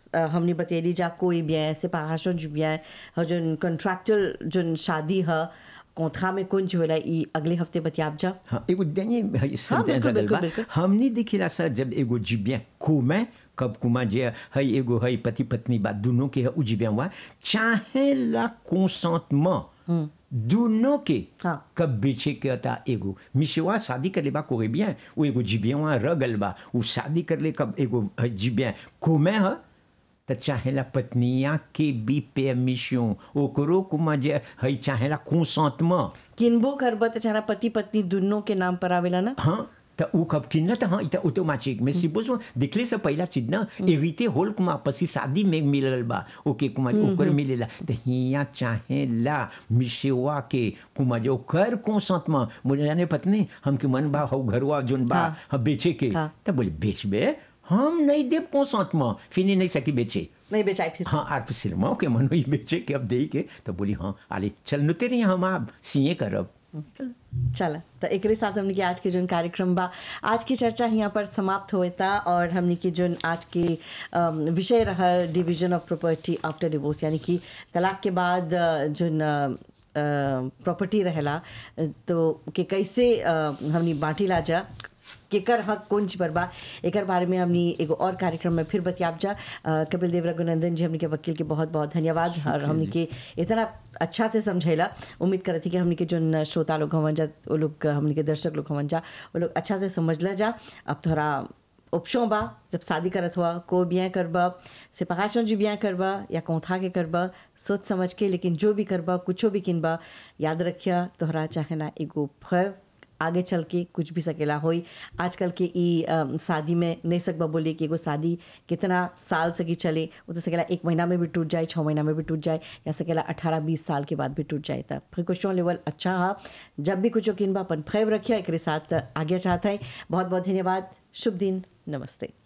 अ, हमने बतेली जा कोई bien séparation du bien और जो contractual जो शादी है कोंथा में कुंज होला ई अगले हफ्ते बतियाब जा हाँ एगो दैनिक है सेंटेंस बिल्कुल, लगल बिल्कुल, बा बिल्कुल। हमने देखिला सर जब एगो जीव्या कुमा कब कुमा जे है एगो है पति पत्नी बा दोनों के है उ जीव्या हुआ चाहे ला कंसेंटमेंट दोनों के हाँ। कब बेचे के था एगो मिशवा शादी कर ले बा कोई bien वो एगो जीव्या रह गल बा वो शादी कर ले कब एगो है जीव्या कुमा है त चाहेला पत्निया के भी परमिशन ओकरो कुमा जे है चाहेला कंसेंटमेंट किनबो करब त चारा पति पत्नी दोनों के नाम पर आवेला ना हाँ त ऊ कब किनला त हाँ इ त ऑटोमेटिक में सिपोज देखले से पहला चीज ना एविते होल कुमा पसी शादी में मिलल बा ओके कुमा ओकर मिलेला त हिया चाहेला मिसेवा के कुमा जो कर कोसत में बोले जाने पत्नी हमके मन बा हौ घरवा जोन बा हाँ। हाँ बेचे के हाँ। त बोले बेचबे हम नहीं देव कोसत में फिर नहीं सकी बेचे नहीं बेचाई फिर हाँ आर सिनेमा के मन ही बेचे के अब दे के तो बोली हाँ आले चल नुते रही हम आप सीए करब चला तो एक साथ हमने के आज के जो कार्यक्रम बा आज की चर्चा यहाँ पर समाप्त हुए था और हमने के जो आज के अम, विषय रहा division of property after divorce यानी कि तलाक के बाद अ, जो प्रॉपर्टी रहेला अ, तो के कैसे अ, हमनी बांटी ला जा केकर हक कौन चीज पर बा एकर बारे में हमनी एगो और कार्यक्रम में फिर बतियाब जा अ, कपिल देव रघुनंदन जी हमनी के वकील के बहुत बहुत धन्यवाद और हमनी के इतना अच्छा से समझैला उम्मीद करत थी कि हमनी के जो श्रोता लोग हवन जा वो लोग हमनी के दर्शक लोग हवन जा वो लोग अच्छा से समझला जा अब थोड़ा ऑप्शन बा जब शादी करत हुआ को बियाँ करबा सेपरेशन जी बियाँ करबा या कौथा के करबा सोच समझ के लेकिन जो भी करबा कुछो भी किनबा याद रखिया तोहरा चाहे ना एगो फैव आगे चल के कुछ भी सकेला होई आजकल के ई अम, शादी में नहीं सकबा बोले कि एगो शादी कितना साल सकी चले वो तो सकेला एक महीना में भी टूट जाए छः महीना में भी टूट जाए या सकेला अठारह बीस साल के बाद भी टूट जाए तब प्रिकॉशन लेवल अच्छा हा जब भी कुछ किन बा अपन फैव रखिया एक साथ आगे चाहता है बहुत बहुत धन्यवाद शुभ दिन नमस्ते